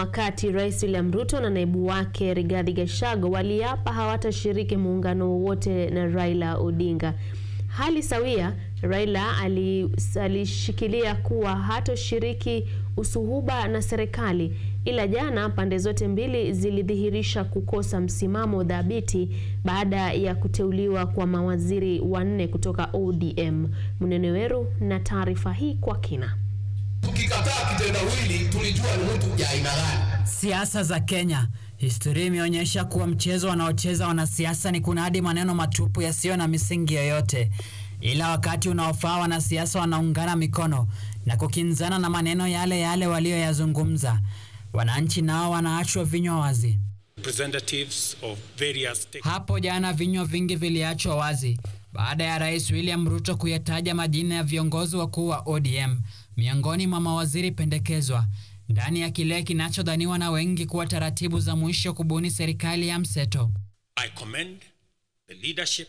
wakati Rais William Ruto na naibu wake Rigathi Gachagua waliapa hawatashiriki muungano wowote na Raila Odinga. Hali sawia, Raila alishikilia kuwa hatoshiriki usuhuba na serikali, ila jana pande zote mbili zilidhihirisha kukosa msimamo thabiti baada ya kuteuliwa kwa mawaziri wanne kutoka ODM. Munene Weru na taarifa hii kwa kina. Tukikataa kitendawili tulijua ni mtu ya aina gani. Siasa za Kenya. Historia imeonyesha kuwa mchezo wanaocheza wanasiasa ni kunadi maneno matupu yasiyo na misingi yoyote, ila wakati unaofaa wanasiasa wanaungana mikono na kukinzana na maneno yale yale walioyazungumza. Wananchi nao wanaachwa vinywa wazi. Representatives of various Hapo jana vinywa vingi viliachwa wazi baada ya Rais William Ruto kuyataja majina ya viongozi wakuu wa ODM miongoni mwa mawaziri pendekezwa ndani ya kile kinachodhaniwa na wengi kuwa taratibu za mwisho kubuni serikali ya mseto. I commend the leadership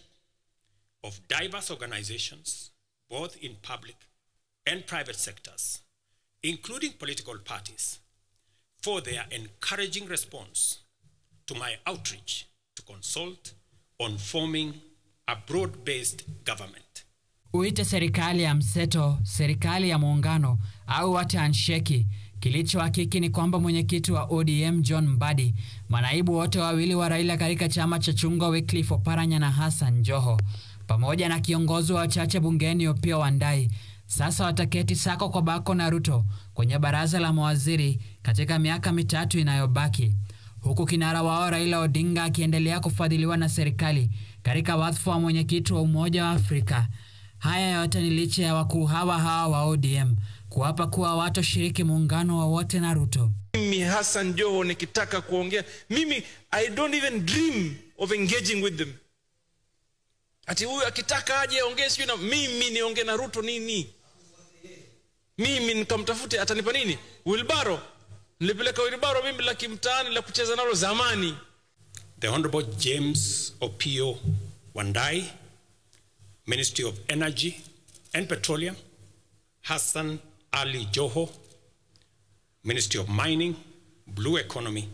of diverse organizations both in public and private sectors including political parties for their encouraging response to my outreach to consult on forming a broad-based government. Uite serikali ya mseto, serikali ya muungano au hata handshake. Kilichohakiki ni kwamba mwenyekiti wa ODM John Mbadi, manaibu wote wawili wa Raila katika chama cha chungwa Wycliffe Oparanya na Hassan Joho, pamoja na kiongozi wa wachache bungeni Opiyo Wandayi, sasa wataketi sako kwa bako na Ruto kwenye baraza la mawaziri katika miaka mitatu inayobaki, huku kinara wao Raila Odinga akiendelea kufadhiliwa na serikali katika wadhifa wa mwenyekiti wa Umoja wa Afrika. Haya yote ni licha ya wakuu hawa hawa wa ODM kuapa kuwa hawatoshiriki muungano wowote na Ruto. Mimi Hassan Joho nikitaka kuongea mimi, I don't even dream of engaging with them. Ati huyu akitaka aje ongee sijui na mimi niongee na Ruto nini? Mimi nikamtafute atanipa nini? Wilbaro. Nilipeleka wilbaro mimi la kimtaani la kucheza nalo zamani. The Honorable James Opiyo Wandayi, Ministry of Energy and Petroleum, Hassan Ali Joho, Ministry of Mining, Blue Economy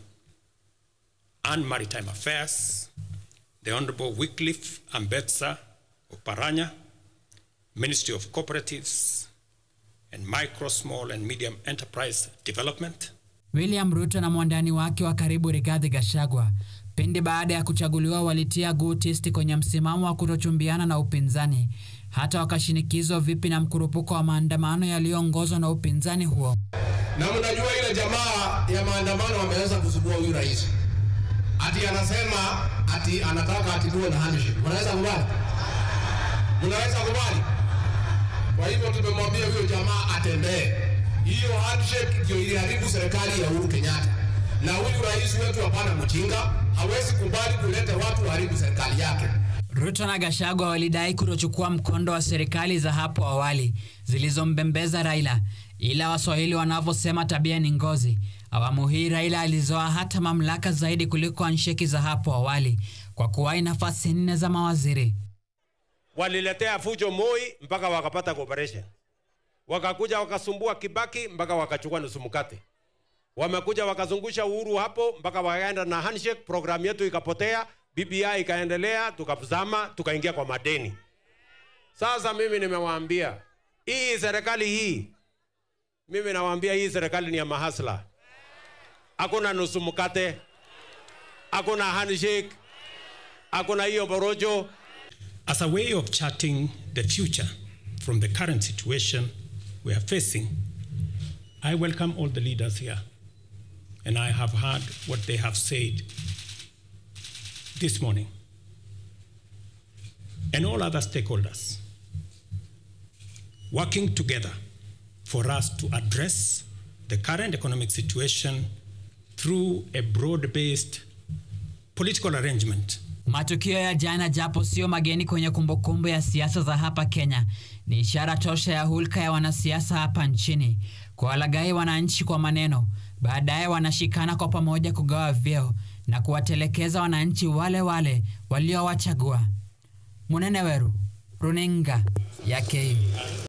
and Maritime Affairs, the Honorable Wycliffe Ambetsa Oparanya, Ministry of Cooperatives and Micro, Small and Medium Enterprise Development. William Ruto na mwandani wake wa karibu Rigathi Gachagua pindi baada ya kuchaguliwa walitia guu tisti kwenye msimamo wa kutochumbiana na upinzani, hata wakashinikizwa vipi na mkurupuko wa maandamano yaliyoongozwa na upinzani huo. Na mnajua ile jamaa ya maandamano wameweza kusubua huyu rais, ati anasema ati anataka atibiwe na handshake. Mnaweza kubali? Mnaweza kubali? Kwa hivyo tumemwambia huyo jamaa atembee. Hiyo handshake ndio iliharibu serikali ya Uhuru Kenyatta, na huyu rais wetu hapana mjinga, hawezi kubali kuleta watu waharibu serikali yake. Ruto na Gachagua walidai kutochukua mkondo wa serikali za hapo awali zilizombembeza Raila, ila Waswahili wanavyosema tabia ni ngozi. Awamu hii Raila alizoa hata mamlaka zaidi kuliko ansheki za hapo awali kwa kuwahi nafasi nne za mawaziri. Waliletea fujo Moi mpaka wakapata cooperation, wakakuja wakasumbua Kibaki mpaka wakachukua nusu mkate, wamekuja wakazungusha Uhuru hapo mpaka wakaenda na handshake, programu yetu ikapotea, BBI ikaendelea, tukazama, tukaingia kwa madeni. Sasa mimi nimewaambia hii serikali hii, mimi nawaambia hii serikali ni ya mahasla, hakuna nusu mkate, hakuna handshake, hakuna hiyo borojo. As a way of charting the future from the current situation we are facing, I welcome all the leaders here, and I have heard what they have said this morning, and all other stakeholders working together for us to address the current economic situation through a broad-based political arrangement Matukio ya jana, japo sio mageni kwenye kumbukumbu ya siasa za hapa Kenya, ni ishara tosha ya hulka ya wanasiasa hapa nchini kuwalaghai wananchi kwa maneno, baadaye wanashikana kwa pamoja kugawa vyeo na kuwatelekeza wananchi wale wale waliowachagua. Munene Weru, runinga ya KU.